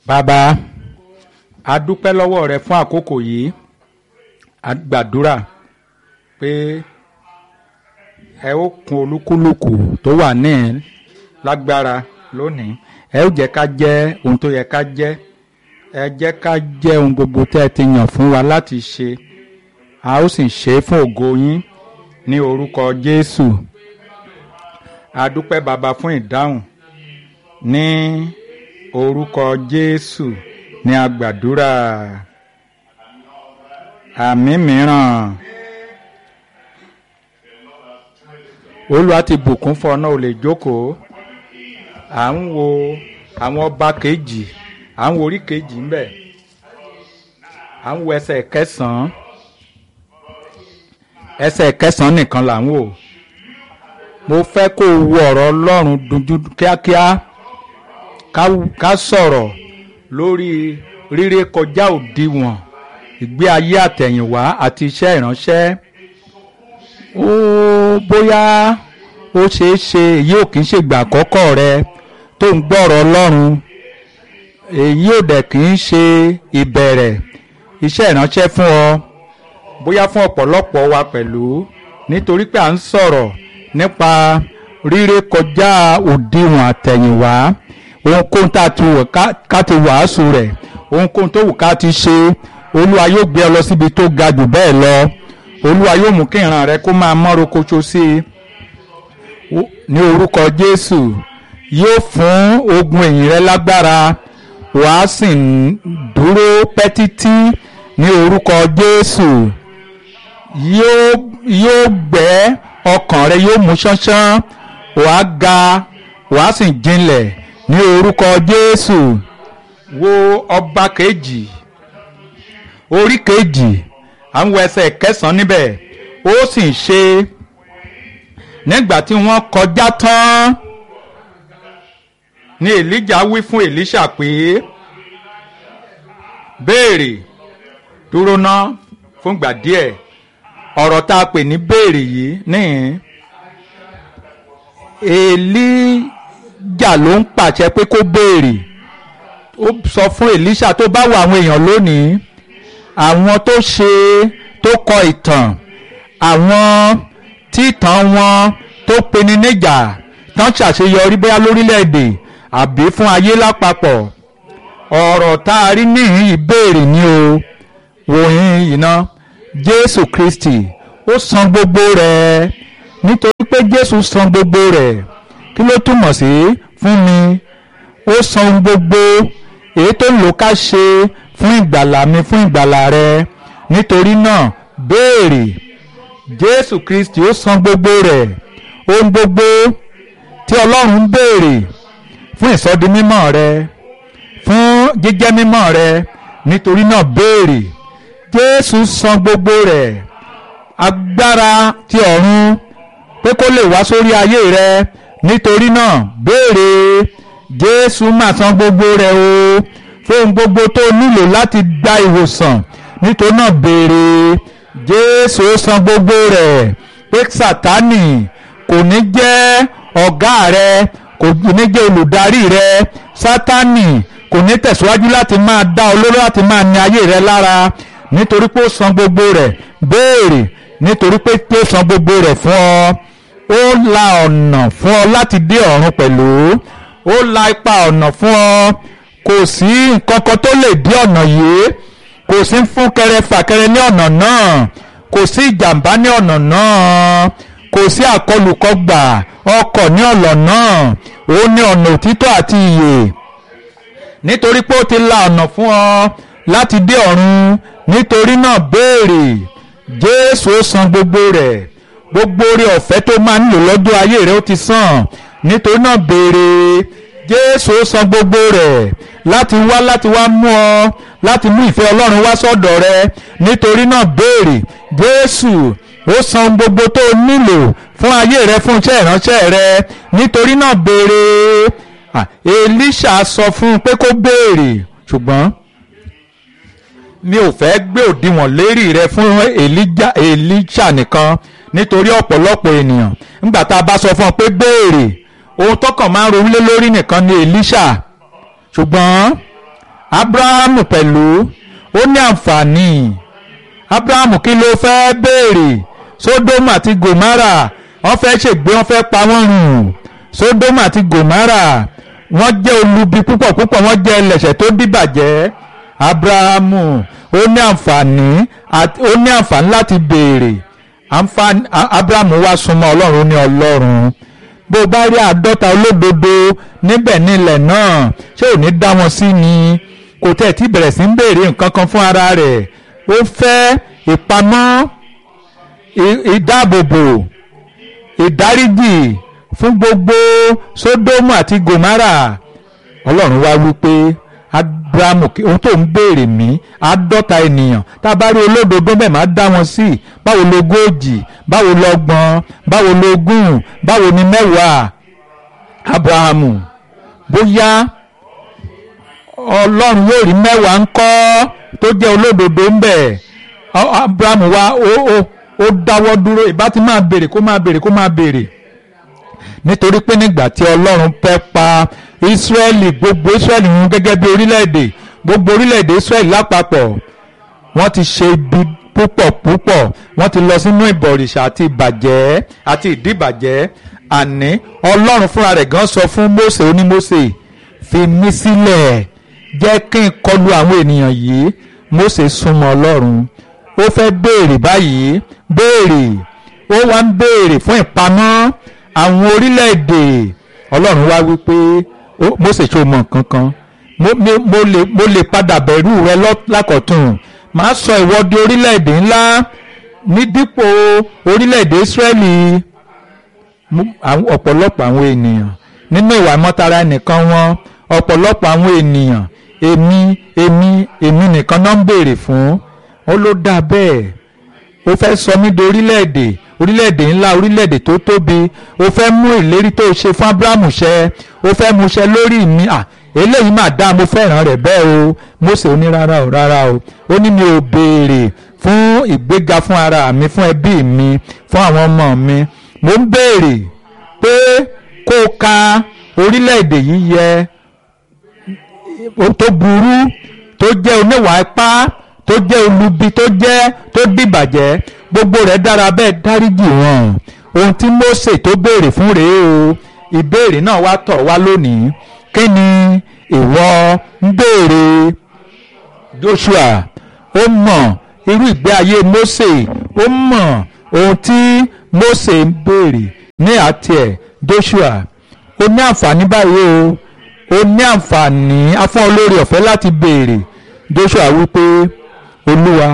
bàbá a dúpẹ́ lọ́wọ́ rẹ fún àkókò yìí a gbàdúrà pé ẹ ó kún olúkúlùkù tó wà ní lágbára lónìí ẹ ó jẹ́ ká jẹ́ ohun tó yẹ ká jẹ́ ẹ jẹ́ ká jẹ́ ohun gbogbo tẹ́ ẹ ti yàn fún wa láti ṣe a ó sì ṣe é fún ògo yín ní orúkọ Jésù a dúpẹ́ bàbá fún ìdáhùn ní orúkọ Jésù ní agbàdúrà àmì mìíràn Olúwa ti bùkún fún ọ náà ò lè jókòó à ń wo àwọn ọba kejì à ń wo orí kejì ń bẹ à ń wo ẹsẹ̀ kẹsàn-án ẹsẹ̀ kẹsàn-án nìkan là ń wò mo fẹ́ kó o wo ọ̀rọ̀ Ọlọ́run dunjú kíákíá ká sọ̀rọ̀ lórí ríré kọjá òdiwọ̀n ìgbé ayé àtẹ̀yìnwá àti iṣẹ́ ìránṣẹ́ ó bóyá ó ṣeé ṣe èyí ò kì í ṣègbà àkọ́kọ́ rẹ tó ń gbọ́rọ̀ Ọlọ́run èyí ò dẹ̀ kì í ṣe ìbẹ̀rẹ̀ iṣẹ́ ìránṣẹ́ fún ọ bóyá fún ọ̀pọ̀lọpọ̀ wa pẹ̀lú nítorí pé à ń sọ̀rọ̀ nípa ríré kọjá òdiwọ̀n àtẹ̀yìnwá ohunkóhun tá a ti wò ká ti wàásù rẹ̀ ohunkóhun tó wù ká ti ṣe olúwa yóò gbé ọ lọ síbi tó ga jù bẹ́ẹ̀ lọ olúwa yóò mú kí ìran rẹ kó máa mọ́rò koṣo sí i ní orúkọ jésù yóò fún ogun ẹ̀yìn rẹ lágbára wàá sì dúró pẹ́ títí ní orúkọ jésù yóò yóò gbẹ́ ọkàn rẹ yóò mú ṣánṣán wàá ga wàá sì jinlẹ̀ ní orúkọ jésù wo ọba kejì orí kejì àwọn ẹsẹ̀ kẹsàn-án níbẹ̀ ó sì ṣe nígbà tí wọ́n kọjá tán ni èlíjà wí fún èlíṣà pé béèrè dúró ná fúngbà díẹ̀ ọ̀rọ̀ tá a pè ní béèrè yìí níhìn èlíjà ló ń pàṣẹ pé kó béèrè ó sọ fún èlíṣà tó bá wà àwọn èèyàn lónìí àwọn tó ṣe tó kọ ìtàn àwọn tí ìtàn wọn tó peni níjà tán ṣàṣeyọrí bóyá lórílẹ̀‐èdè àbí fún ayé lápapọ̀ ọ̀rọ̀ tá a rí níhìn ìbéèrè ni o wòyìn iná Jésù Kristi ó san gbogbo rẹ̀ nítorí pé Jésù san gbogbo rẹ̀ kí ló túmọ̀ sí fún mi ó san gbogbo èyí tó ń lò ká ṣe fún ìgbàlà mi fún ìgbàlà rẹ nítorí náà béèrè Jésù Kristi ó san gbogbo rẹ̀ ohun gbogbo tí Ọlọ́run ń béèrè fún ìsọdi mímọ́ rẹ fún jíjẹ́ mímọ́ rẹ nítorí náà béèrè Jésù san gbogbo rẹ̀ agbára ti ọ̀run pé kó lè wá sórí ayé rẹ nítorí náà béèrè Jésù máa san gbogbo rẹ̀ o fóun gbogbo tó nílò láti gba ìwòsàn nítorí náà béèrè Jésù san gbogbo rẹ̀ pé Sátánì kò ní jẹ́ ọ̀gá rẹ kò ní jẹ́ olùdarí rẹ Sátánì kò ní tẹ̀síwájú láti máa dá olóró láti máa ní ayé rẹ lára nítorí pé ó san gbogbo rẹ̀ béèrè nítorí pé ó san gbogbo rẹ̀ fún ọ ó la ọ̀nà fún ọ láti dé ọ̀run pẹ̀lú ó la ipa ọ̀nà fún ọ kò sí nǹkan kan tó lè dí ọ̀nà yìí kò sí fún kẹrẹ fàkẹrẹ ní ọ̀nà náà kò sí ìjàmbá ní ọ̀nà náà kò sí àkọlùkọgbà ọkọ̀ ní ọ̀nà náà ó ní ọ̀nà òtítọ́ àti ìyè nítorí pé ó ti la ọ̀nà fún ọ láti dé ọ̀run nítorí náà béèrè Jésù ó san gbogbo rẹ̀ gbogbo oore ọ̀fẹ́ tó máa ń lò lọ́jọ́ ayé rẹ̀ ó ti san nítorí náà béèrè Jésù ó san gbogbo rẹ̀ láti wá láti wá mú ọ láti mú ìfẹ́ Ọlọ́run wá sọ́dọ̀ rẹ nítorí náà béèrè Jésù ó san gbogbo tó nílò fún ayé rẹ fún iṣẹ́ ìránṣẹ́ rẹ nítorí náà béèrè Èlíṣà sọ fún un pé kó béèrè ṣùgbọ́n mi ò fẹ́ gbé òdiwọ̀n lérí rẹ fún Èlíṣà nìkan nítorí ọ̀pọ̀lọpọ̀ ènìyàn nígbà tá a bá sọ fún ọ pé béèrè ohun tọkàn máa ń ronú lé lórí nìkan ni Èlíṣà ṣùgbọ́n abrahamu pẹ̀lú ó ní àǹfààní abrahamu kí ló fẹ́ béèrè sódómù àti gòmárà wọ́n fẹ́ ṣègbé wọ́n fẹ́ pa wọ́n rùn sódómù àti gòmárà wọ́n jẹ́ olubi púpọ̀ púpọ̀ wọ́n jẹ́ ẹlẹ́ṣẹ̀ tó dìbàjẹ́ abrahamu ó ní àǹfààní ó ní àǹfààní láti béèrè abrahamu wá súnmọ́ ọlọ́run ó ní ọlọ́run bó o bá rí àádọ́ta olódodo níbẹ̀ nílẹ̀ náà ṣé ò ní dá wọn sí ni kò tẹ̀ tí bẹ̀rẹ̀ sí ń béèrè nǹkan kan fún ara rẹ̀ ó fẹ́ ìpamọ́ ìdáàbòbò ìdáríjì fún gbogbo sódómù àti gòmárà ọlọ́run wá wípé abrahamu ohun tó ń béèrè mí àádọ́ta ènìyàn tá a bá rí olódodo bẹ́ẹ̀ máa dá wọn sí báwo lógójì báwo lọ́gbọ̀n báwo lógún báwo ni mẹ́wàá abrahamu bóyá ọlọ́run yóò rí mẹ́wàá ń kọ́ tó jẹ́ olódodo ń bẹ̀ abrahamu wá ó ó ó dáwọ́ dúró ìbá ti máa béèrè kó máa béèrè kó máa béèrè nítorí pé nígbà tí ọlọ́run fẹ́ pa ìsírẹ́lì gbogbo ìsírẹ́lì run gẹ́gẹ́ bí orílẹ̀-èdè gbogbo orílẹ̀-èdè ìsírẹ́lì lápapọ̀ wọ́n ti ṣe ibi púpọ̀ púpọ̀ wọ́n ti lọ sínú ìbọ̀rìṣà àti ìbàjẹ́ àti ìdíbàjẹ́ àní ọlọ́run fúnra rẹ̀ gan sọ fún Mósè onímósè fi mí sílẹ̀ jẹ́ kí n kọlu àwọn ènìyàn yìí Mósè súnmọ́ ọlọ́run ó fẹ́ béèrè báyìí béèrè ó wá ń béèrè fún ìpamọ́ àwọn orílẹ̀-èdè ọlọ́run wá wípé Mósè tó mọ nǹkan kan mo lè padà bẹ̀rù rẹ lákọ̀tún màá sọ ìwọ di orílẹ̀-èdè ńlá ní dípò orílẹ̀-èdè Ísírẹ́lì ọ̀pọ̀lọpọ̀ àwọn ènìyàn nínú ìwà ìmọ̀tara ẹnìkan wọn ọ̀pọ̀lọpọ̀ àwọn ènìyàn èmi èmi èmi nìkan náà ń béèrè fún ó ló dá bẹ́ẹ̀ ó fẹ́ sọ mí di orílẹ̀-èdè orílẹ̀-èdè ńlá orílẹ̀-èdè tó tóbi ó fẹ́ mú ìlérí tó ṣe fún Ábúráhámù ṣẹ ó fẹ́ mú ṣẹ lórí mi à eléyìí mà dá mo fẹ́ràn rẹ̀ bẹ́ẹ̀ o Mósè ó ní rárá o rárá o ó ní mi ò béèrè fún ìgbéga fún ara mi fún ẹbí mi fún àwọn ọmọ mi mo ń béèrè pé kó o ka orílẹ̀-èdè yìí yẹ tó burú tó jẹ́ oníwà ipá tó jẹ́ olubi tó jẹ́ tó dìbàjẹ́ gbogbo rẹ̀ dára bẹ́ẹ̀ dáríjì wọn ohun tí Mósè tó béèrè fún rèé o ìbéèrè náà wá tọ̀ wá lónìí kí ni ìwọ ń béèrè Joshua ó mọ̀ irú ìgbé ayé Mósè ó mọ̀ ohun tí Mósè ń béèrè ní àti ẹ̀ Joshua ó ní àǹfààní báyìí o ó ní àǹfààní afọ́n olórí ọ̀fẹ́ láti béèrè Joshua wípé olúwa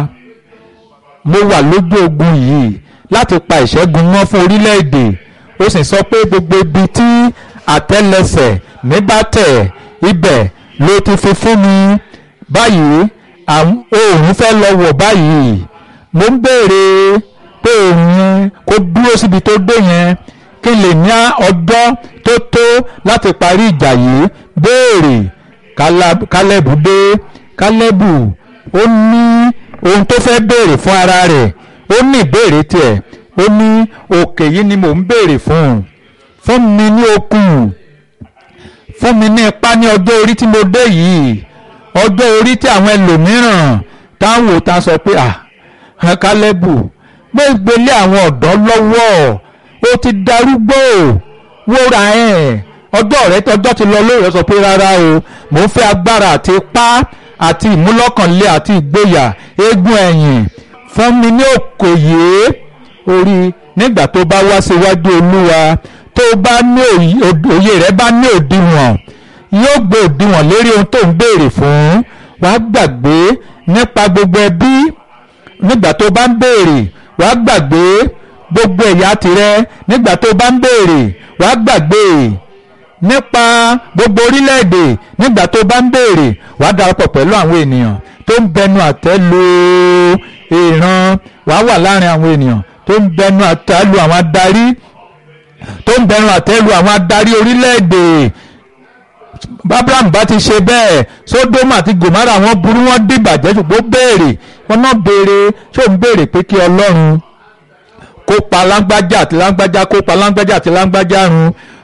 mo wà lójú ogun yìí láti pa ìṣẹ́gun mọ́ fún orílẹ̀-èdè ó sì sọ pé gbogbo ibi tí àtẹ́lẹsẹ̀ mi bá tẹ̀ ibẹ̀ ló ti fi fún mi báyìí oòrùn fẹ́ lọ wọ̀ báyìí mo ń béèrè pé oòrùn yẹn kó dúró síbi tó dé yẹn kí n lè ní ọjọ́ tó tó láti parí ìjà yìí béèrè kálẹ́bù dé kálẹ́bù ó ní ohun tó fẹ́ béèrè fún ara rẹ̀ ó ní ìbéèrè tiẹ̀ ó ní òkè yìí ni mò ń béèrè fún fún mi ní okun fún mi ní ipá ní ọjọ́ orí tí mo dé yìí ọjọ́ orí tí àwọn ẹlòmíràn táwọn ò ta sọ pé à kálẹ́bù gbégbélé àwọn ọ̀dọ́ lọ́wọ́ ó ti darúgbó wóra ẹ̀ ọjọ́ rẹ ọjọ́ ti lọ lóòrẹ́ sọ pé rárá o mò ń fẹ́ agbára àti ipá àti ìmúlọ́kànlé àti ìgboyà eégún ẹ̀yìn fún mi ní òkòyè orí nígbà tó bá wá síwájú olúwa tó bá ní òye rẹ bá ní òdiwọ̀n yóò gbé òdiwọ̀n lérí ohun tó ń béèrè fún wàá gbàgbé nípa gbogbo ẹbí nígbà tó bá ń béèrè wàá gbàgbé gbogbo ẹ̀yà tirẹ̀ nígbà tó bá ń béèrè wàá gbàgbé nípa gbogbo orílẹ̀-èdè nígbà tó bá ń béèrè wàá darapọ̀ pẹ̀lú àwọn ènìyàn tó ń bẹnu àtẹ́ lu ìran wàá wà láàrin àwọn ènìyàn tó ń bẹnu àtẹ́ lu àwọn adarí tó ń bẹnu àtẹ́ lu àwọn adarí orílẹ̀-èdè abraham bá ti ṣe bẹ́ẹ̀ sódómù àti gòmárà wọn burú wọn dìbàjẹ́ ṣùgbọ́n béèrè wọn náà béèrè ṣó ń béèrè pé kí ọlọ́run kó pa lágbájá àti lágbájá kó pa lágbájá àti lágbájá run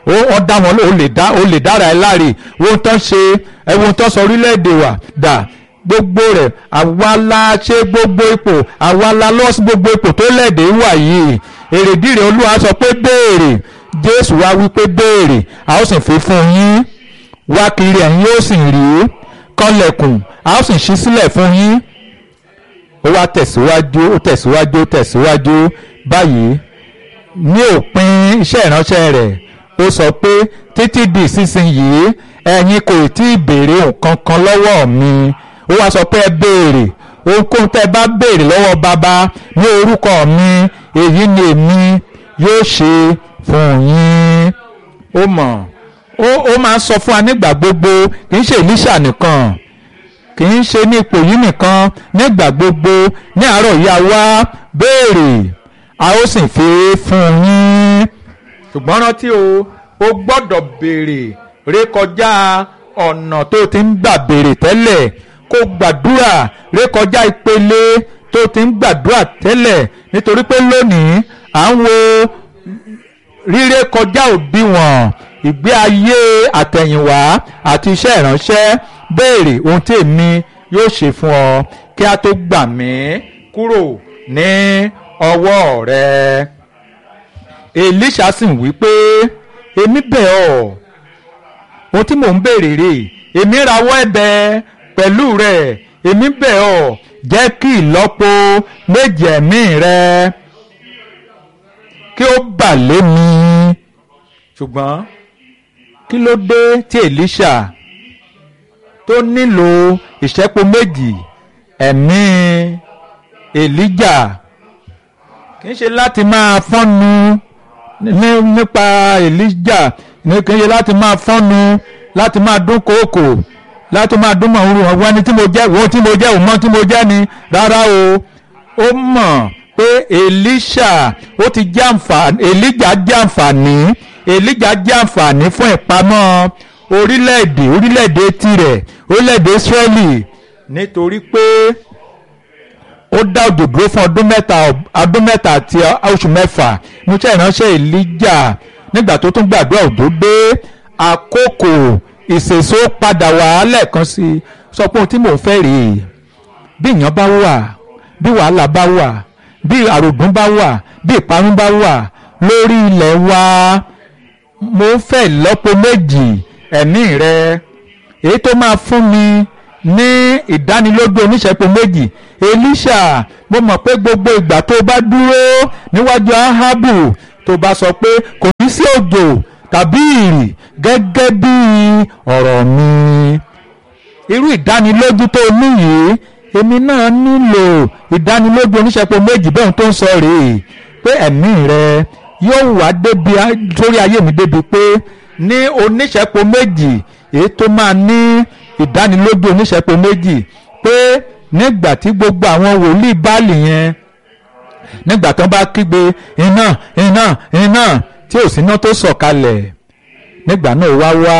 ó ó dá wọn ó lè dá ó lè dára ẹ láre ohun tó ń ṣe ẹ ohun tó ń sọ orílẹ̀-èdè wa dà gbogbo rẹ̀ àwa la ṣe gbogbo ipò àwa la lọ sí gbogbo ipò tó lẹ́ẹ̀dẹ̀ wà yìí èrèdí rẹ̀ olúwa sọ pé béèrè jésù wá wí pé béèrè a ó sì fi fún yín wá kiri ẹ̀yin yóò sì rí kànlẹ̀kùn a ó sì ṣí sílẹ̀ fún yín ó wá tẹ̀síwájú ó tẹ̀síwájú ó tẹ̀síwájú báyìí ní òpin iṣẹ́ ìránṣẹ́ rẹ̀ ó sọ pé títí di ìsinsìnyí ẹ̀yin kò tí ì béèrè nǹkan kan lọ́wọ́ mi ó wá sọ pé ẹ béèrè ohunkóhun tẹ́ ẹ bá béèrè lọ́wọ́ bàbá ní orúkọ mi èyí ni èmi yóò ṣe fún yín ó mọ̀ ó ó máa ń sọ fún wa nígbà gbogbo kì í ṣe Èlíṣà nìkan kì í ṣe ní ipò yìí nìkan nígbà gbogbo ní àárọ̀ ìyá wa béèrè a ó sì fi fún yín ṣùgbọ́n rántí o o gbọ́dọ̀ béèrè rékọjá ọ̀nà tó ti ń gbà béèrè tẹ́lẹ̀ kó gbàdúrà rékọjá ìpele tó ti ń gbàdúrà tẹ́lẹ̀ nítorí pé lónìí à ń wo ríré kọjá òdiwọ̀n ìgbé ayé àtẹ̀yìnwá àti iṣẹ́ ìránṣẹ́ béèrè ohun tí èmi yóò ṣe fún ọ kí a tó gbà mí kúrò ní ọwọ́ rẹ. Èlíṣà sì wí pé èmi bẹ̀ ọ́ ohun tí mò ń béèrè rè èmi rawọ́ ẹ̀bẹ̀ pẹ̀lú rẹ̀ èmi bẹ̀ ọ́ jẹ́ kí ìlọ́po méjì ẹ̀mí rẹ kí ó bà lé mi ṣùgbọ́n kí ló dé tí Èlíṣà tó nílò ìṣẹ́po méjì ẹ̀mí Èlíjà kì í ṣe láti máa fọ́nu ní nípa Èlíjà ní kì í ṣe láti máa fọ́nu láti máa dún kòókò láti máa dún màá rúwọ̀n wọ́n ní tí mo jẹ́ wọ́n tí mo jẹ́ òun mọ́ tí mo jẹ́ ni rárá o ó mọ̀ pé Èlíṣà ó ti jẹ́ àǹfààní Èlíjà jẹ́ àǹfààní Èlíjà jẹ́ àǹfààní fún ìpamọ́ orílẹ̀-èdè orílẹ̀-èdè tirẹ̀ orílẹ̀-èdè Ísírẹ́lì nítorí pé ó dá òjò dúró fún ọdún mẹ́ta ọdún mẹ́ta àti oṣù mẹ́fà níṣẹ́ ìránṣẹ́ Èlíjà nígbà tó tún gbàdúrà òjò dé àkókò ìsèso padà wá lẹ́ẹ̀kan sí i sọ pé ohun tí mò ń fẹ́ rèé bí ìyàn bá wà bí wàhálà bá wà bí àrògùn bá wà bí ìparun bá wà lórí ilẹ̀ wa mo fẹ́ lọ́pọ̀ méjì ẹ̀mí rẹ èyí tó máa fún mi ní ìdánilójú oníṣẹ́pọ̀ méjì Èlíṣà mo mọ̀ pé gbogbo ìgbà tó bá dúró níwájú Áhábù tó bá sọ pé kò ní sí òjò tàbí ìrì gẹ́gẹ́ bí ọ̀rọ̀ mi irú ìdánilójú tó ní yìí èmi náà nílò ìdánilójú oníṣẹ́pọ̀ méjì bẹ́ẹ̀ tó ń sọ rèé pé ẹ̀mí rẹ yóò wá débi sórí ayé mi débi pé ní oníṣẹ́pọ̀ méjì èyí tó máa ní ìdánilójú oníṣẹ́pọ̀ méjì pé nígbà tí gbogbo àwọn wòlíì báàlì yẹn nígbà tó bá kígbe iná iná iná tí ò síná tó sọ̀kalẹ̀ nígbà náà wá wá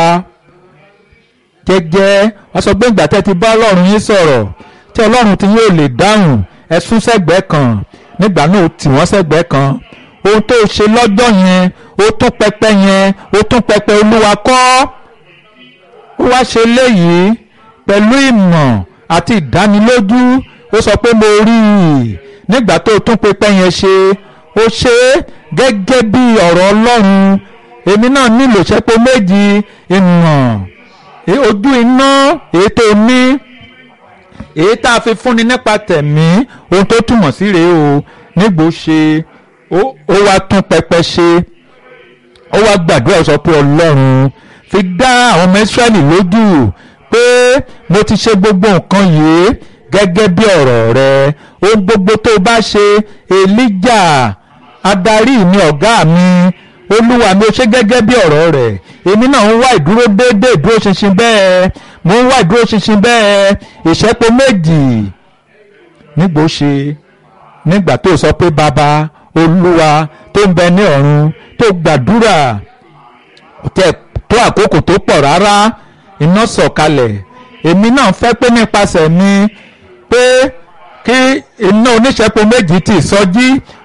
jẹ́jẹ́ wọ́n sọ pé ìgbà tẹ́ ti bá ọlọ́run yín sọ̀rọ̀ tí ọlọ́run ti yóò lè dáhùn ẹ sún sẹ́gbẹ̀ẹ́ kan nígbà náà ó tì wọ́n sẹ́gbẹ̀ẹ́ kan ohun tó ṣe lọ́jọ́ yẹn ó tún pẹpẹ yẹn ó tún pẹpẹ olúwa kọ́ ó wá ṣe léyìí pẹ̀lú ìmọ̀ àti ìdánilójú ó sọ pé mo rí i nígbà tó tún pẹpẹ yẹn ṣe ó ṣe é gẹ́gẹ́ bí ọ̀rọ̀ ọlọ́run èmi náà nílò ṣẹ́pọ̀ méjì ìmọ̀ ojú iná èyí tó ní èyí tá a fi fúnni nípa tẹ̀mí ohun tó túmọ̀ sí rèé o nígbò ṣe ó wá tún pẹpẹ ṣe ó wá gbàdúrà sọ pé ọlọ́run fi dá àwọn ọmọ Ísírẹ́lì lójú pé mo ti ṣe gbogbo nǹkan yìí gẹ́gẹ́ bí ọ̀rọ̀ rẹ ohun gbogbo tó bá ṣe Èlíjà adarí mi ọ̀gá mi olúwa mi ó ṣe gẹ́gẹ́ bí ọ̀rọ̀ rẹ̀ èmi náà ń wá ìdúró déédéé ìdúró ṣinṣin bẹ́ẹ̀ mo ń wá ìdúró ṣinṣin bẹ́ẹ̀ ìṣẹ́pọ̀ méjì nígbò ṣe nígbà tó sọ pé bàbá olúwa tó ń bẹ ní ọ̀run tó gbàdúrà tẹ tó àkókò tó pọ̀ rárá iná sọ̀kalẹ̀ èmi náà fẹ́ pé nípasẹ̀ mi pé kí iná oníṣẹ́pọ̀ méjì ti sọjí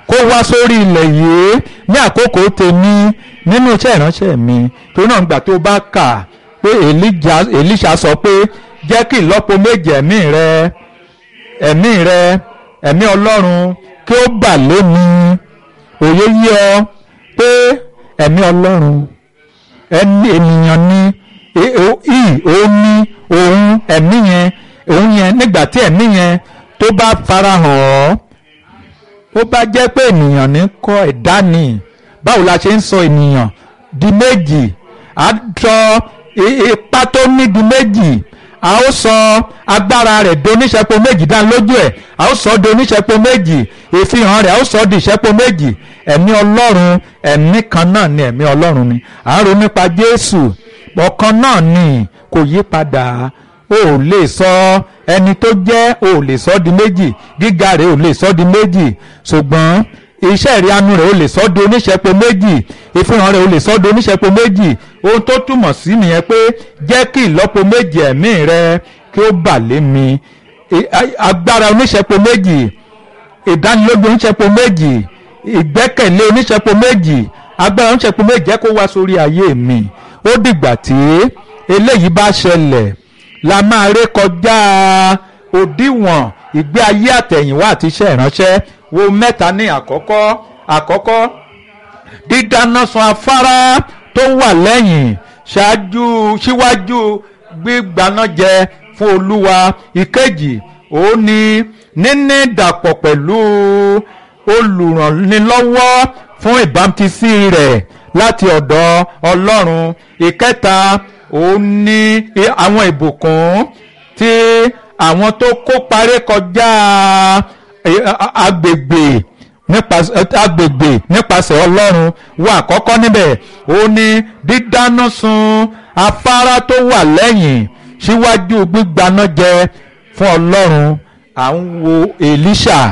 kó wá sórí ilẹ̀ yìí ní àkókò tèmi nínú iṣẹ́ ìránṣẹ́ mi tó náà gbà tó bá kà pé Èlíṣà sọ pé jẹ́ kí ìlọ́po méje ẹ̀mí rẹ ẹ̀mí rẹ ẹ̀mí Ọlọ́run kí ó bà lé mi òye yí ọ pé ẹ̀mí Ọlọ́run ẹni ènìyàn ni ì òun ní òun ẹ̀mí yẹn òun yẹn nígbà tí ẹ̀mí yẹn tó bá farahàn ọ́ ó bá jẹ́ pé ènìyàn ní kọ́ ẹ̀dá ni báwo la ṣe ń sọ ènìyàn di méjì á sọ ipá tó ní di méjì a ó sọ agbára rẹ̀ di oníṣẹ́pọ̀ méjì dá lójú ẹ̀ a ó sọ di oníṣẹ́pọ̀ méjì ìfihàn rẹ̀ a ó sọ di ìṣẹ́pọ̀ méjì ẹ̀mí ọlọ́run ẹ̀mí kan náà ni ẹ̀mí ọlọ́run ni à ń ro nípa Jésù ọ̀kan náà ni kò yí padà o ò lè sọ ẹni tó jẹ́ o ò lè sọ di méjì gíga rẹ̀ ò lè sọ di méjì ṣùgbọ́n iṣẹ́ ìrìanu rẹ̀ ò lè sọ di oníṣẹ́pọ̀ méjì ìfihàn rẹ̀ ò lè sọ di oníṣẹ́pọ̀ méjì ohun tó túmọ̀ sí nìyẹn pé jẹ́ kí ìlọ́po méjì ẹ̀mí rẹ kí ó bà lé mi agbára oníṣẹ́pọ̀ méjì ìdánilójú oníṣẹ́pọ̀ méjì ìgbẹ́kẹ̀lé oníṣẹ́pọ̀ méjì agbára oníṣẹ́pọ̀ méjì jẹ́ kó wá sórí ayé mi ó dìgbà tí eléyìí bá ṣẹlẹ̀ la máa ré kọjá òdiwọ̀n ìgbé ayé àtẹ̀yìnwá àti iṣẹ́ ìránṣẹ́ wo mẹ́ta ní àkọ́kọ́ àkọ́kọ́ dídáná sun afárá tó wà lẹ́yìn ṣáájú síwájú gbígbaná jẹ fún olúwa ìkejì òun ni níní dàpọ̀ pẹ̀lú olùrànlọ́wọ́ fún ìbámutísí rẹ̀ láti ọ̀dọ̀ ọlọ́run ìkẹta òun ni àwọn ìbùkún tí àwọn tó kópa rékọjá agbègbè agbègbè nípasẹ̀ ọlọ́run wà àkọ́kọ́ níbẹ̀ òun ni dídáná sun afárá tó wà lẹ́yìn síwájú gbígbaná jẹ fún ọlọ́run à ń wo Èlíṣà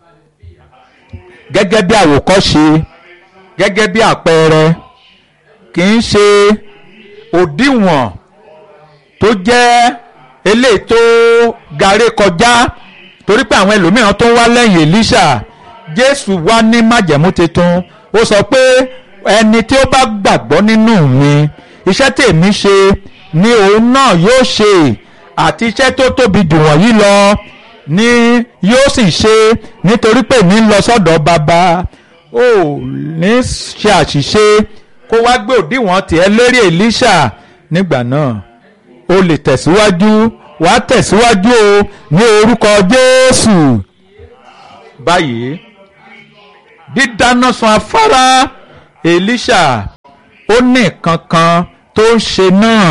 gẹ́gẹ́ bí àwòkọ́ṣe gẹ́gẹ́ bí àpẹẹrẹ kì í ṣe òdiwọ̀n tó jẹ́ eléyìí tó garé kọjá torí pé àwọn ẹlòmíràn tó ń wá lẹ́yìn Èlíṣà Jésù wá ní májẹ̀mú tuntun ó sọ pé ẹni tí ó bá gbàgbọ́ nínú mi iṣẹ́ tèmi ṣe ni òun náà yóò ṣe àti iṣẹ́ tó tóbi jù wọ̀nyí lọ ni yóò sì ṣe nítorí pé mi ń lọ sọ́dọ̀ bàbá ó ní ṣe àṣìṣe kó wá gbé òdiwọ̀n tiẹ̀ lérí Èlíṣà nígbà náà o lè tẹ̀síwájú wà á tẹ̀síwájú o ní orúkọ Jésù báyìí dídáná sun afárá Èlíṣà ó ní nǹkan kan tó ń ṣe náà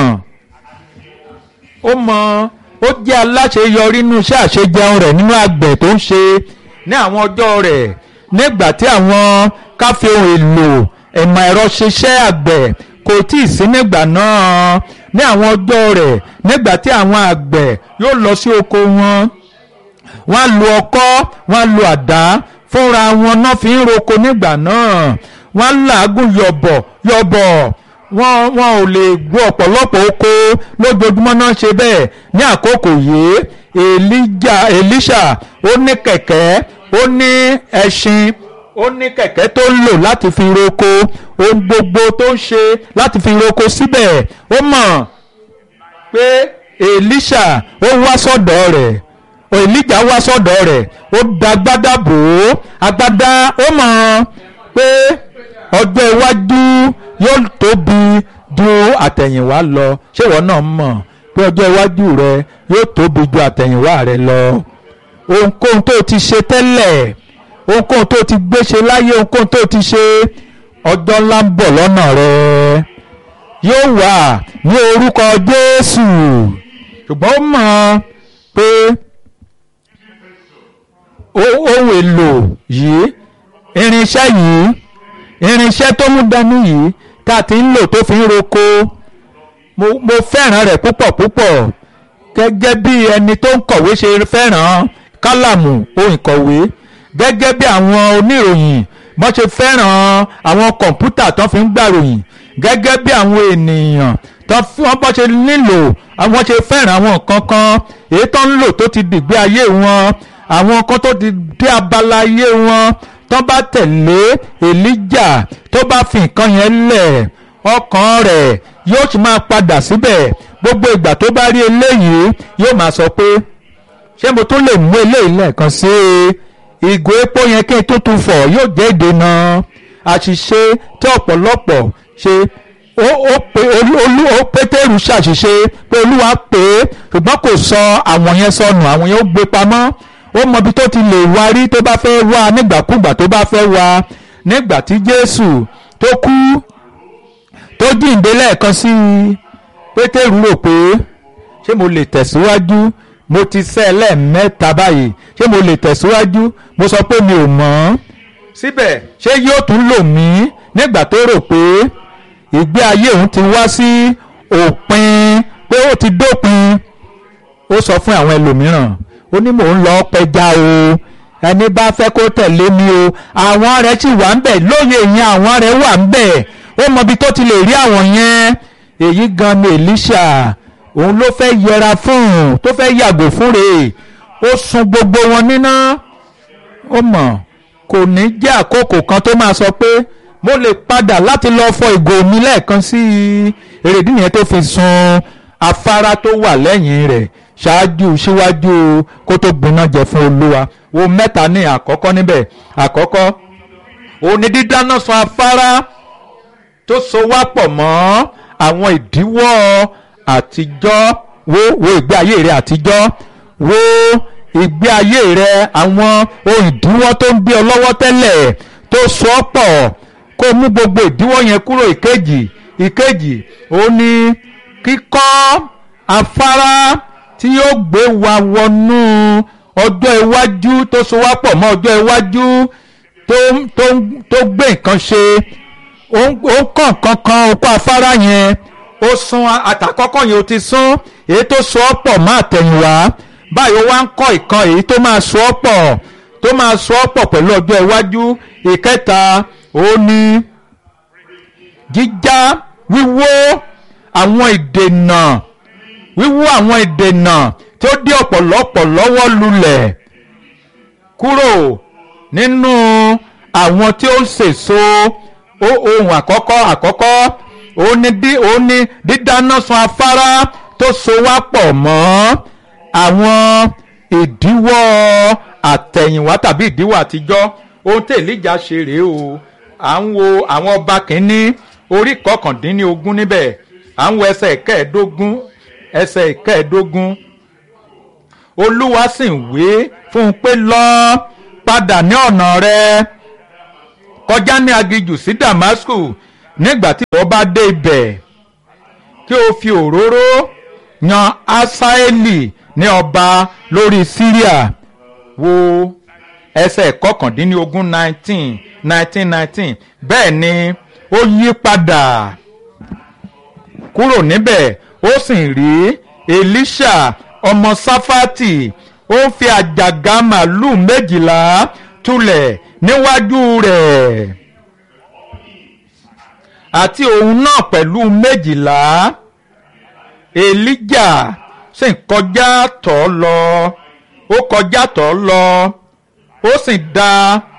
ó mọ ó jẹ́ aláṣeyọrí nínú iṣẹ́ àṣejẹun rẹ̀ nínú àgbẹ̀ tó ń ṣe ní àwọn ọjọ́ rẹ̀ nígbà tí àwọn káfí ohun èlò ìmọ̀ ẹ̀rọ ṣiṣẹ́ àgbẹ̀ kò tí ì sí nígbà náà ní àwọn ọjọ́ rẹ̀ nígbà tí àwọn àgbẹ̀ yóò lọ sí oko wọn wọ́n á lo ọkọ́ wọ́n á lo àdá fúnra wọn náà fi ń roko nígbà náà wọ́n á làágùn yọ̀bọ̀ yọ̀bọ̀ wọ́n wọ́n ò lè gbọ́ ọ̀pọ̀lọpọ̀ oko lójoojúmọ́ náà ṣe bẹ́ẹ̀ ní àkókò yìí Èlíjà Èlíṣà ó ní kẹ̀kẹ́ ó ní ẹṣin ó ní kẹ̀kẹ́ tó ń lò láti fi roko ohun gbogbo tó ń ṣe láti fi roko síbẹ̀ ó mọ̀ pé Èlíṣà ó wá sọ́dọ̀ rẹ̀ Èlíjà wá sọ́dọ̀ rẹ̀ ó da agbádá bò ó agbádá ó mọ̀ pé ọjọ́ iwájú yóò tóbi ju àtẹ̀yìnwá lọ ṣé ìwọ náà mọ̀ pé ọjọ́ iwájú rẹ yóò tóbi ju àtẹ̀yìnwá rẹ lọ ohunkóhun tó ti ṣe tẹ́lẹ̀ ohunkóhun tó ti gbé ṣe láyé ohunkóhun tó ti ṣe ọjọ́ ńlá ń bọ̀ lọ́nà rẹ yóò wà ní orúkọ Jésù ṣùgbọ́n ó mọ̀ pé ohun èlò yìí irinṣẹ́ yìí irinṣẹ́ tó mú dání yìí tá a ti ń lò tó fi ń roko mo mo fẹ́ràn rẹ̀ púpọ̀ púpọ̀ gẹ́gẹ́ bí ẹni tó ń kọ̀wé ṣe fẹ́ràn kálàmù ohun ìkọ̀wé gẹ́gẹ́ bí àwọn oníròyìn bọ́n ṣe fẹ́ràn àwọn kọ̀ǹpútà tó fi ń gbàròyìn gẹ́gẹ́ bí àwọn ènìyàn tó wọ́n bọ́n ṣe nílò àwọn ṣe fẹ́ràn àwọn nǹkan kan èyí tó ń lò tó ti dìgbé ayé wọn àwọn kan tó ti dé abala ayé wọn tó bá tẹ̀lé èlíjà tó bá fi nǹkan yẹn lẹ̀ ọkàn rẹ̀ yóò sì máa padà síbẹ̀ gbogbo ìgbà tó bá rí eléyìí yóò máa sọ pé ṣé mo tún lè mú eléyìí lẹ́ẹ̀kan sí i ìgò epo yẹn kí n tó tún fọ̀ yóò jẹ́ ìdènà àṣìṣe tí ọ̀pọ̀lọpọ̀ ṣe ó ó pé olú ó pétérù ṣàṣìṣe pé olúwa pé ṣùgbọ́n kò sọ àwọn yẹn sọnù àwọn yẹn ó gbé pamọ́ ó mọ ibi tó ti lè wá rí tó bá fẹ́ wá nígbàkúgbà tó bá fẹ́ wá nígbà tí jésù tó kú tó jíǹde lẹ́ẹ̀kan sí i pétérù rò pé ṣé mo lè tẹ̀síwájú mo ti sẹ́ lẹ́ẹ̀mẹ́ta báyìí ṣé mo lè tẹ̀síwájú mo sọ pé mi ò mọ̀ ọ́ síbẹ̀ ṣé yóò tún lò mí nígbà tó rò pé ìgbé ayé òun ti wá sí òpin pé ó ti dópin ó sọ fún àwọn ẹlòmíràn ó ní mò ń lọ pẹja o ẹni bá fẹ́ kó tẹ̀lé mi o àwọn rẹ̀ sì wà ń bẹ̀ lóye yẹn àwọn rẹ̀ wà ń bẹ̀ ó mọ ibi tó ti lè rí àwọn yẹn èyí gan ni Èlíṣà òun ló fẹ́ yẹra fún tó fẹ́ yàgò fún rèé ó sun gbogbo wọn níná ó mọ̀ kò ní jẹ́ àkókò kan tó máa sọ pé mo lè padà láti lọ fọ ìgò mi lẹ́ẹ̀kan sí i èrèdí nìyẹn tó fi sun afárá tó wà lẹ́yìn rẹ̀ ṣáájú síwájú kó tó gbiná jẹ fún olúwa wo mẹ́ta ní àkọ́kọ́ níbẹ̀ àkọ́kọ́ òun ni dídáná sun afárá tó so wá pọ̀ mọ́ àwọn ìdíwọ́ àtijọ́ wo wo ìgbé ayé rẹ àtijọ́ wo ìgbé ayé rẹ àwọn ohun ìdíwọ́ tó ń gbé ọ lọ́wọ́ tẹ́lẹ̀ tó so ọ́ pọ̀ kó mú gbogbo ìdíwọ́ yẹn kúrò ìkejì ìkejì ó ní kíkọ́ afárá tí yóò gbé wa wọnú ọjọ́ iwájú tó so wá pọ̀ mọ́ ọjọ́ iwájú tó tó tó gbé nǹkan ṣe ó kàn kankan okó afárá yẹn ó sún àtàkọ́kọ́ yẹn ó ti sún èyí tó so ọ́ pọ̀ mọ́ àtẹ̀yìnwá báyìí ó wá ń kọ́ ìkan èyí tó máa so ọ́ pọ̀ tó máa so ọ́ pọ̀ pẹ̀lú ọjọ́ iwájú ìkẹta ó ní jíjá wíwó àwọn ìdènà wíwó àwọn ìdènà tó dé ọ̀pọ̀lọpọ̀ lọ́wọ́ lulẹ̀ kúrò nínú àwọn tí ó ń sèso ohun àkọ́kọ́ àkọ́kọ́ ó ní dídáná sun afárá tó so wá pọ̀ mọ́ àwọn ìdíwọ́ àtẹ̀yìnwá tàbí ìdíwọ́ àtijọ́ ohun tí èlíjà ṣe rèé o à ń wo àwọn ọba kìíní orí kọkàndínlógún níbẹ̀ à ń wo ẹsẹ̀ ìkẹẹ̀ẹ́dógún ẹsẹ̀ ìkẹẹ̀ẹ́dógún olúwa sì ń wé fún un pé lọ padà ní ọ̀nà rẹ kọjá ní aginjù sí Damasku nígbà tí ìwọ bá dé ibẹ̀ kí o fi òróró yan Asaeli ní ọba lórí Syria wo ẹsẹ̀ kọkàndínlógún nineteen nineteen nineteen bẹ́ẹ̀ ni ó yí padà kúrò níbẹ̀ ó sì rí Elisha ọmọ Sáfátì ó ń fi àjàgà màálù méjìlá tulẹ̀ níwájú rẹ̀ àti òun náà pẹ̀lú méjìlá Èlíjà sì kọjá tọ̀ lọ ó kọjá tọ̀ lọ ó sì da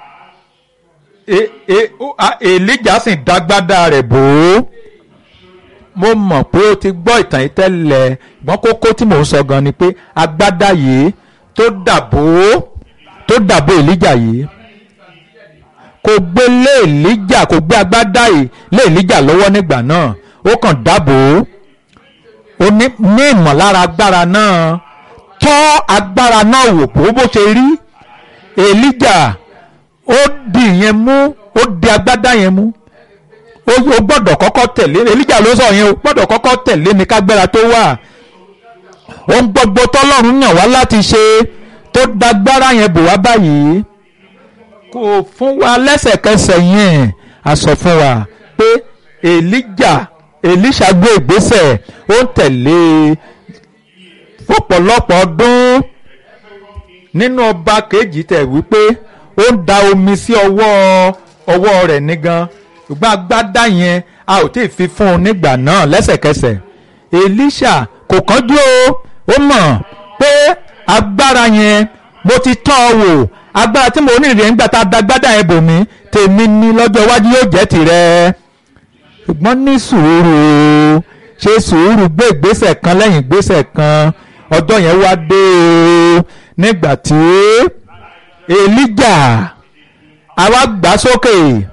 Èlíjà sì dágbádá rẹ̀ bò ó mo mọ̀ pé o ti gbọ́ ìtàn yìí tẹ́lẹ̀ ṣùgbọ́n kókó tí mò ń sọ gan ni pé agbádá yìí tó dàbò tó dàbò Èlíjà yìí kò gbé lé Èlíjà kò gbé agbádá yìí lé Èlíjà lọ́wọ́ nígbà náà ó kàn dábò ó ní ìmọ̀lára agbára náà tọ́ agbára náà wò bó bó ṣe rí Èlíjà ó di ìyẹn mú ó di agbádá yẹn mú ó gbọ́dọ̀ kọ́kọ́ tẹ̀lé Èlíjà ló sọ yẹn o gbọ́dọ̀ kọ́kọ́ tẹ̀lé mi kágbára tó wà ohun gbogbo tọ́lọ́run yàn wá láti ṣe tó dágbára yẹn bò wá báyìí kò fún wa lẹ́sẹ̀kẹsẹ̀ yẹn a sọ fún wa pé Èlíjà Èlíṣà gbé ìgbésẹ̀ ó ń tẹ̀lé fọ́pọ̀lọpọ̀ ọdún nínú ọba kejì tẹ̀ wípé ó ń da omi sí ọwọ́ ọwọ́ rẹ̀ nígan ṣùgbọ́n agbádá yẹn a ò tí ì fi fún un nígbà náà lẹ́sẹ̀kẹsẹ̀ Èlíṣà kò kánjú o ó mọ̀ pé agbára yẹn mo ti tọ́ ọ wò agbára tí mo ní rèé ńgbà tá a dagbádá ẹ bò mí tèmi ní lọ́jọ́ iwájú yóò jẹ́ tìrẹ ṣùgbọ́n ní sùúrù ṣe sùúrù gbé ìgbésẹ̀ kan lẹ́yìn ìgbésẹ̀ kan ọjọ́ yẹn wá dé o nígbà tí Èlíjà àwa gbà sókè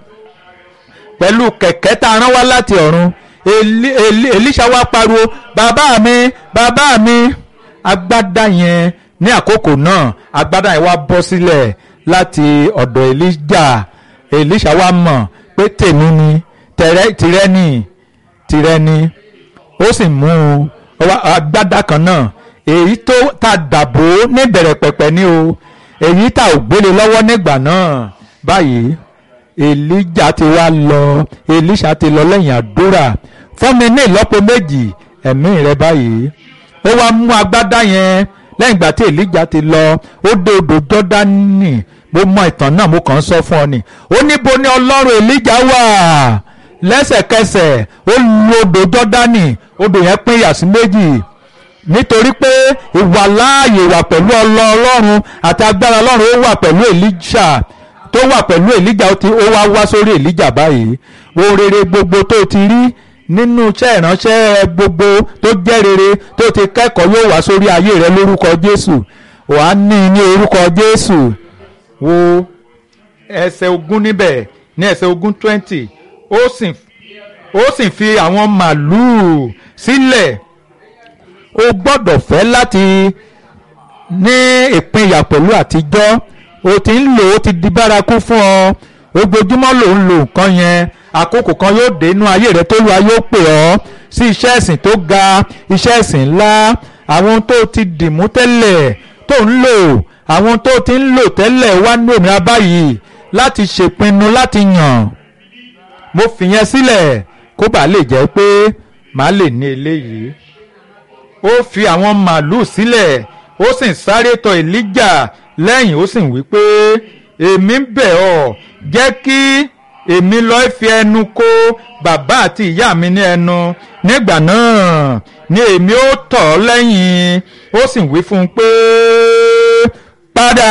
pẹ̀lú kẹ̀kẹ́ tá a rán wá láti ọ̀run Èlíṣà wá pariwo bàbá mi bàbá mi agbádá yẹn ní àkókò náà agbádá yẹn wá bọ́ sílẹ̀ láti ọ̀dọ̀ Èlíjà Èlíṣà wá mọ̀ pé tèmi ni tìrẹ ni tìrẹ ni ó sì mú agbádá kan náà èyí tó ta dàbò níbẹ̀rẹ̀ pẹ̀pẹ̀ ni o èyí tá ò gbélé lọ́wọ́ nígbà náà báyìí Èlíjà ti wá lọ Èlíṣà ti lọ lẹ́yìn àdúrà fún mi ní ìlọ́po méjì ẹ̀mí rẹ báyìí ó wá mú agbádá yẹn lẹ́yìn ìgbà tí Èlíjà ti lọ ó dé odò Jọ́dánì mo mọ ìtàn náà mo kàn ń sọ fún ọ ni ó níbo ni Ọlọ́run Èlíjà wà lẹ́sẹ̀kẹsẹ̀ ó lu odò Jọ́dánì odò yẹn pín yà sí méjì nítorí pé ìwàláàyè wà pẹ̀lú Ọlọ́run àti agbára Ọlọ́run ó wà pẹ̀lú Èlíjà tó wà pẹ̀lú Èlíjà ó wá wá sórí Èlíjà báyìí ohun rere gbogbo tó ti rí nínú iṣẹ́ ìránṣẹ́ gbogbo tó jẹ́ rere tó ti kẹ́kọ̀ọ́ yóò wá sórí ayé rẹ lórúkọ Jésù wàá ní ní orúkọ Jésù wo ẹsẹ̀ ogún níbẹ̀ ní ẹsẹ̀ ogún twenty ó sì ó sì fi àwọn màlúù sílẹ̀ o gbọ́dọ̀ fẹ́ láti ní ìpínyà pẹ̀lú àtijọ́ o ti ń lò ó ti di bárakú fún ọ ojoojúmọ́ ló ń lo nǹkan yẹn àkókò kan yóò dé inú ayé rẹ tó lu ayé ó pè ọ́ sí iṣẹ́ ẹ̀sìn tó ga iṣẹ́ ẹ̀sìn ńlá àwọn tó ti dìmú tẹ́lẹ̀ tó ń lò àwọn tó ti ń lò tẹ́lẹ̀ wá ní òmìnira báyìí láti ṣèpinnu láti yàn mo fìyẹn sílẹ̀ kó bàa lè jẹ́ pé màá lè ní eléyìí ó fi àwọn màálùú sílẹ̀ ó sì sáré tọ̀ Èlíjà lẹ́yìn ó sì wí pé èmi ń bẹ̀ ọ́ jẹ́ kí èmi lọ́ọ́ fi ẹnu kó bàbá àti ìyá mi ní ẹnu nígbà náà ni èmi ó tọ̀ ọ́ lẹ́yìn ó sì wí fún un pé padà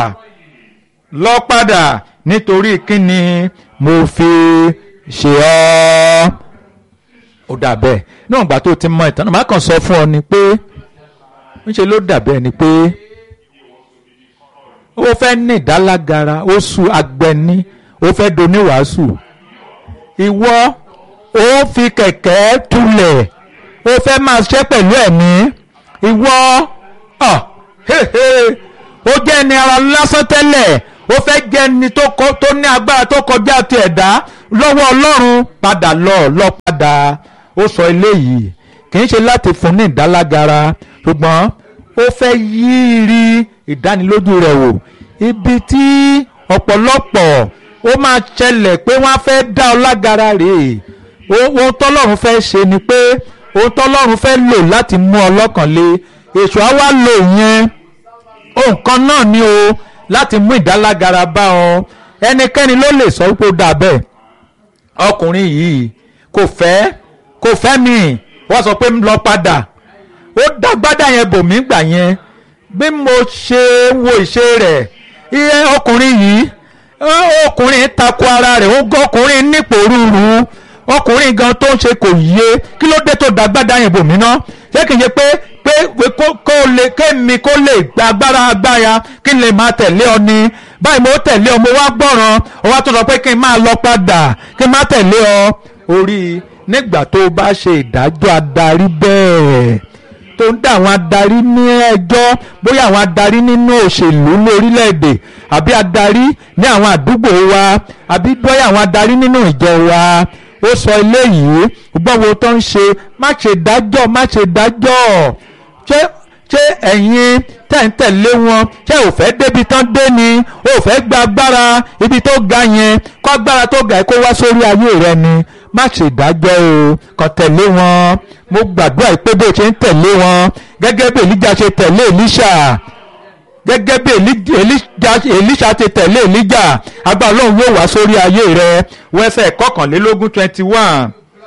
lọ padà nítorí kíni mo fi ṣe ọ́ ó dà bẹ́ẹ̀ níwọ̀n ìgbà tó ti mọ ìtàn náà má kàn sọ fún ọ ni pé ńṣe ló dà bẹ́ẹ̀ ni pé ó fẹ́ ní ìdálágara ó su agbẹni ó fẹ́ doníwàásù ìwọ ó fi kẹ̀kẹ́ tulẹ̀ ó fẹ́ máa ṣẹ́ pẹ̀lú ẹ̀mí ìwọ ó jẹ́ ẹni ara lásán tẹ́lẹ̀ ó fẹ́ jẹ́ ẹni tó ní agbára tó kọjá ti ẹ̀dá lọ́wọ́ ọlọ́run padà lọ lọ padà ó sọ eléyìí kì í ṣe láti fún ní ìdálágara ṣùgbọ́n ó fẹ́ yírí ìdánilójú rẹ̀ wò ibi tí ọ̀pọ̀lọpọ̀ ó máa ṣẹlẹ̀ pé wọ́n á fẹ́ dá ọ lágara rèé ohun tọ́lọ́run fẹ́ ṣe ni pé ohun tọ́lọ́run fẹ́ lò láti mú ọ lọ́kàn le èṣù á wá lò yẹn ohun kan náà ni o láti mú ìdálágara bá ọ ẹnikẹ́ni ló lè sọ pé ó dà bẹ́ẹ̀ ọkùnrin yìí kò fẹ́ kò fẹ́ mi wọ́n sọ pé lọ padà ó dágbádá yẹn bò mí gbà yẹn bí mo ṣe wo ìṣe rẹ̀ iye ọkùnrin yìí ọkùnrin tako ara rẹ̀ ó gọ́ ọkùnrin nípò rúru ọkùnrin gan tó ń ṣe kò yé kí ló dé tó dágbádá yẹn bò mí ná ṣé kìí ṣe pé pé kó lè kémi kó lè gba agbára agbára kí n lè máa tẹ̀lé ọ ni báyìí mo tẹ̀lé ọ mo wá gbọ́ràn ọ wá tó sọ pé kí n máa lọ padà kí n má tẹ̀lé ọ orí nígbà tó o bá ṣe ìdájọ́ adarí bẹ́ẹ̀ tó ń dá àwọn adarí ní ẹjọ́ bóyá àwọn adarí nínú òṣèlú ní orílẹ̀-èdè àbí adarí ní àwọn àdúgbò wa àbí bóyá àwọn adarí nínú ìjọ wa ó sọ eléyìí gbọ́n wo tó ń ṣe má ṣe dájọ́ má ṣe dájọ́ ṣé ṣé ẹ̀yin tẹ̀ ń tẹ̀lé wọn ṣé ò fẹ́ débi tán dé ni ò fẹ́ gba agbára ibi tó ga yẹn kó agbára tó ga kó wá sórí ayé rẹ ni má ṣe dájọ́ o kàn tẹ̀lé wọn mo gbàdúrà pé bó ṣe ń tẹ̀lé wọn gẹ́gẹ́ bí Èlíjà ṣe tẹ̀lé Èlíṣà gẹ́gẹ́ bí Èlíṣà ṣe tẹ̀lé Èlíjà agbára Ọlọ́run yóò wá sórí ayé rẹ wẹ́sẹ̀ kọkànlélógún twenty one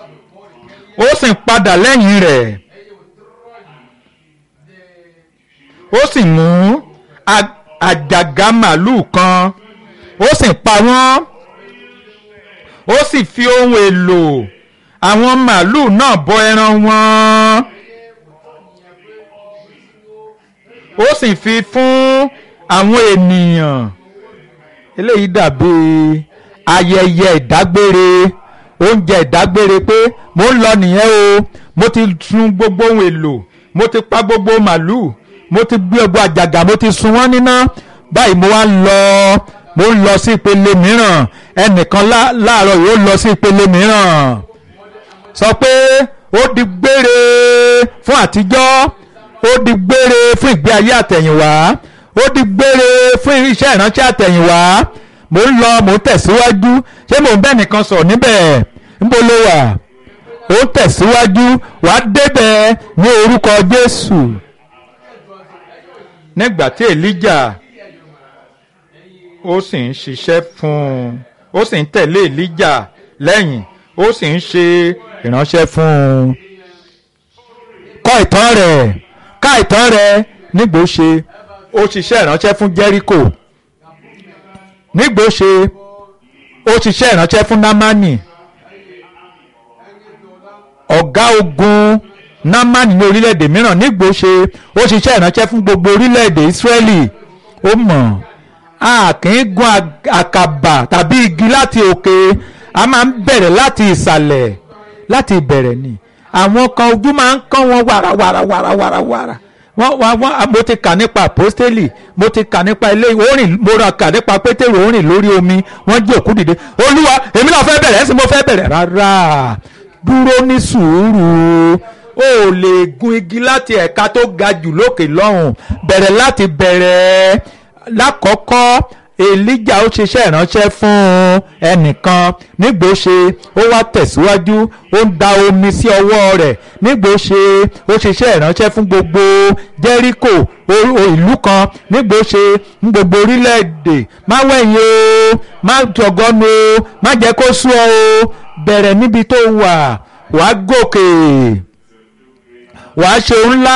ó sì ń padà lẹ́yìn rẹ̀ ó sì mú àjàgà màálù kan ó sì pa wọ́n ó sì fi ohun èlò àwọn màálù náà bọ ẹran wọn ó sì fi fún àwọn ènìyàn eléyìí dàbí ayẹyẹ ìdágbére oúnjẹ ìdágbére pé mo ń lọ nìyẹn o mo ti sun gbogbo ohun èlò mo ti pa gbogbo màálù mo ti gbé gbogbo àjàgà mo ti sun wọ́n níná báyìí mo wá ń lọ mo ń lọ sí ìpele mìíràn ẹnìkan láàárọ̀ yóò lọ sí ìpele mìíràn sọ pé ó di gbére fún àtijọ́ ó di gbére fún ìgbé ayé àtẹ̀yìnwá ó di gbére fún iṣẹ́ ìránṣẹ́ àtẹ̀yìnwá mo ń lọ mo ń tẹ̀síwájú ṣé mo ń bẹ́ nìkan sọ̀rọ̀ níbẹ̀ níbo ló wà ó ń tẹ̀síwájú wàá débẹ̀ ní orúkọ Jésù nígbà tí Elijah ó sì ń ṣiṣẹ́ fún un ó sì ń tẹ̀lé Elijah lẹ́yìn ó sì ń ṣe ìránṣẹ́ fún un kọ ìtàn rẹ̀ ká ìtàn rẹ̀ nígbò ṣe ó ṣiṣẹ́ ìránṣẹ́ fún Jericho nígbò ṣe ó ṣiṣẹ́ ìránṣẹ́ fún Námánì ọ̀gá ogun Námánì ní orílẹ̀-èdè mìíràn nígbò ṣe ó ṣiṣẹ́ ìránṣẹ́ fún gbogbo orílẹ̀-èdè Ísírẹ́lì ó mọ̀ a kì í gun àkàbà tàbí igi láti òkè a máa ń bẹ̀rẹ̀ láti ìsàlẹ̀ láti ìbẹ̀rẹ̀ ni àwọn kan ojú máa ń kán wọn wàrà wàrà wàrà wàrà wàrà wọ́n wọ́n wọ́n mo ti kà nípa àpọ́stélì mo ti kà nípa ilé orin mo ra kà nípa pétérù orin lórí omi wọ́n jí òkú dìde olúwa èmi náà fẹ́ bẹ̀rẹ̀ ẹ̀sìn mo fẹ́ bẹ̀rẹ̀ rárá dúró ní sùúrù o ò lè gun igi láti ẹ̀ka tó ga jù lókè lọ́hùn bẹ̀rẹ̀ láti bẹ̀rẹ̀ lákọ̀ọ́kọ́ Èlíjà ó ṣiṣẹ́ ìránṣẹ́ fún ẹnìkan nígbò ṣe ó wá tẹ̀síwájú ó ń da omi sí ọwọ́ rẹ̀ nígbò ṣe ó ṣiṣẹ́ ìránṣẹ́ fún gbogbo Jẹ́ríkò ìlú kan nígbò ṣe ní gbogbo orílẹ̀-èdè má wẹ̀yìn o má jọ̀gọ́nu o má jẹ́ kó sú ọ o bẹ̀rẹ̀ níbi tó wà wàá gòkè wàá ṣe ńlá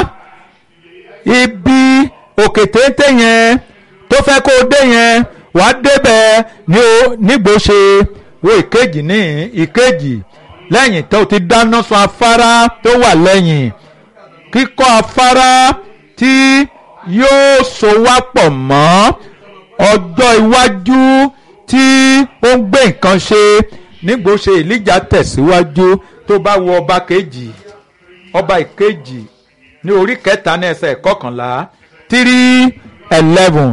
ibi òkè téńté yẹn tó fẹ́ kó o dé yẹn wàá débẹ̀ ní o nígbò ṣe wo ìkejì ní ìkejì lẹ́yìn tó ti dáná sun afárá tó wà lẹ́yìn kíkọ́ afárá tí yóò so wá pọ̀ mọ́ ọjọ́ iwájú tí ó ń gbé nǹkan ṣe nígbò ṣe Èlíjà tẹ̀síwájú tó bá wo ọba kejì ọba ìkejì ní orí kẹta ní ẹsẹ̀ kọkànlá three eleven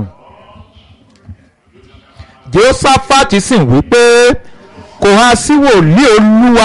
Jehoṣáfátì sì wí pé kò há sí wòlíì olúwa